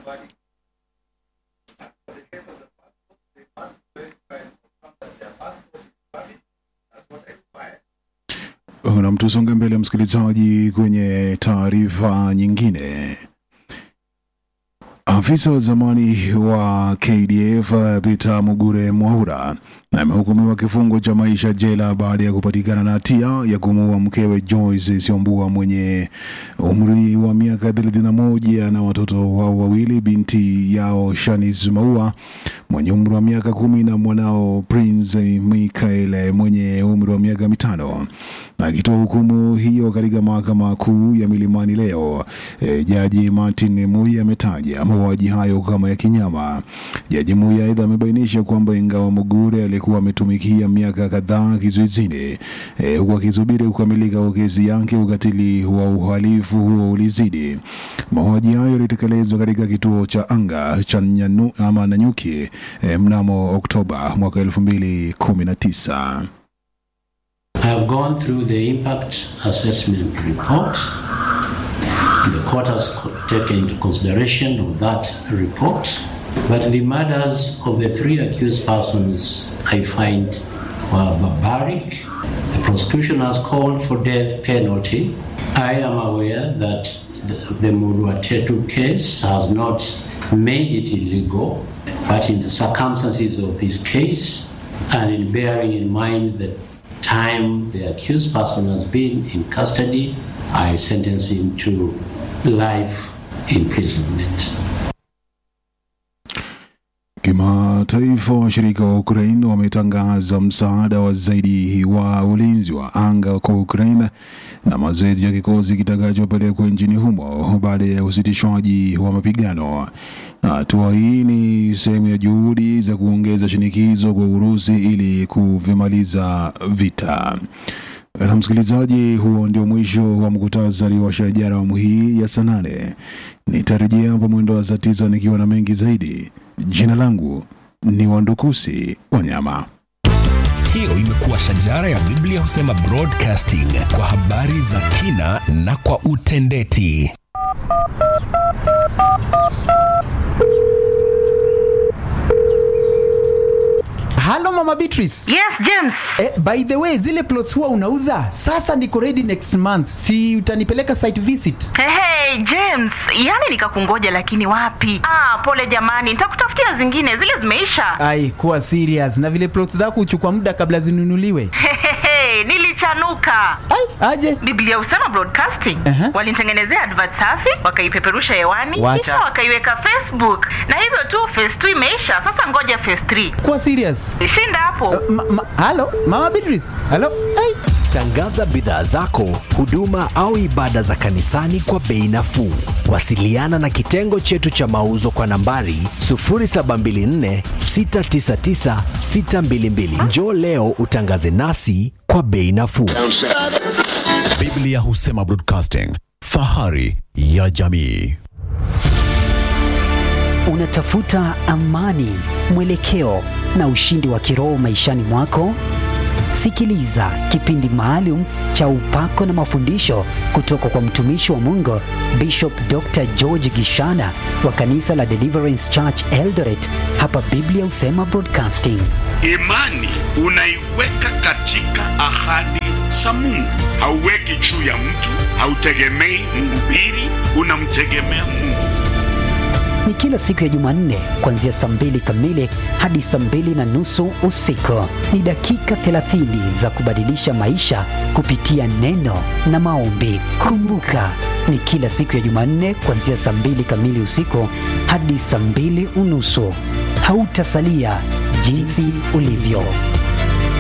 na mtusonge mbele msikilizaji kwenye taarifa nyingine afisa wa zamani wa KDF Peter Mugure Mwaura amehukumiwa kifungo cha maisha jela baada ya kupatikana na hatia ya kumuua mkewe Joyce Siombua mwenye umri wa miaka 31 na watoto wao wawili, binti yao Shanice Maua mwenye umri wa miaka kumi na mwanao Prince Michael mwenye umri wa miaka mitano. Akitoa hukumu hiyo katika mahakama kuu ya Milimani leo, e, jaji Martin Mui ametaja mauaji hayo kama ya kinyama. Jaji Mui aidha amebainisha kwamba ingawa Mugure alikuwa ametumikia miaka kadhaa kizuizini e, huku akisubiri kukamilika kwa kesi yake, ukatili wa uhalifu huo ulizidi. Mauaji hayo yalitekelezwa katika kituo cha anga cha Nyanu, ama Nanyuki e, mnamo Oktoba mwaka 2019. I have gone through the impact assessment report. The court has co- taken into consideration of that report. But the murders of the three accused persons I find were barbaric. The prosecution has called for death penalty. I am aware that the, the Mudwatetu case has not made it illegal, but in the circumstances of this case, and in bearing in mind the time the accused person has been in custody, I sentence him to life imprisonment. Kimataifa, washirika wa Ukraine wametangaza msaada wa zaidi wa ulinzi wa anga kwa Ukraine na mazoezi ya kikosi kitakachopelekwa nchini humo baada ya usitishwaji wa mapigano. Hatua hii ni sehemu ya juhudi za kuongeza shinikizo kwa Urusi ili kuvimaliza vita. Na msikilizaji, huo ndio mwisho wa mkutasari wa shajara awamu hii ya saa nane. Nitarejea hapo mwendo wa saa tisa nikiwa na mengi zaidi. Jina langu ni Wandukusi Wanyama. Hiyo imekuwa shajara ya Biblia husema broadcasting kwa habari za kina na kwa utendeti. halo mama beatrice Yes, James. eh, by the way zile plots huwa unauza sasa niko ready next month si utanipeleka site visit Hey, hey, James, yani nikakungoja lakini wapi? Ah, pole jamani, nitakutafutia zingine, zile zimeisha. ai kuwa serious na vile plots zako huchukua muda kabla zinunuliwe Hehehe, nilichanuka. ai aje Biblia husema broadcasting. Aha. Walinitengenezea advert safi, wakaipeperusha hewani, Wacha. kisha wakaiweka Facebook. Na hivyo tu phase 2 imeisha. Sasa ngoja phase 3. kuwa serious Shinda hapo. ma, ma, halo mama beatrice halo ai Tangaza bidhaa zako, huduma au ibada za kanisani kwa bei nafuu. Wasiliana na kitengo chetu cha mauzo kwa nambari 0724 699 622. Njoo leo utangaze nasi kwa bei nafuu. Biblia husema broadcasting, fahari ya jamii. Unatafuta amani, mwelekeo na ushindi wa kiroho maishani mwako? Sikiliza kipindi maalum cha upako na mafundisho kutoka kwa mtumishi wa Mungu Bishop Dr. George Gishana wa kanisa la Deliverance Church Eldoret hapa Biblia Husema Broadcasting. Imani unaiweka katika ahadi za Mungu, hauweki juu ya mtu, hautegemei mhubiri, unamtegemea Mungu. Ni kila siku ya Jumanne kuanzia saa mbili kamili hadi saa mbili na nusu usiku. Ni dakika 30 za kubadilisha maisha kupitia neno na maombi. Kumbuka, ni kila siku ya Jumanne kuanzia saa mbili kamili usiku hadi saa mbili unusu. Hautasalia jinsi ulivyo.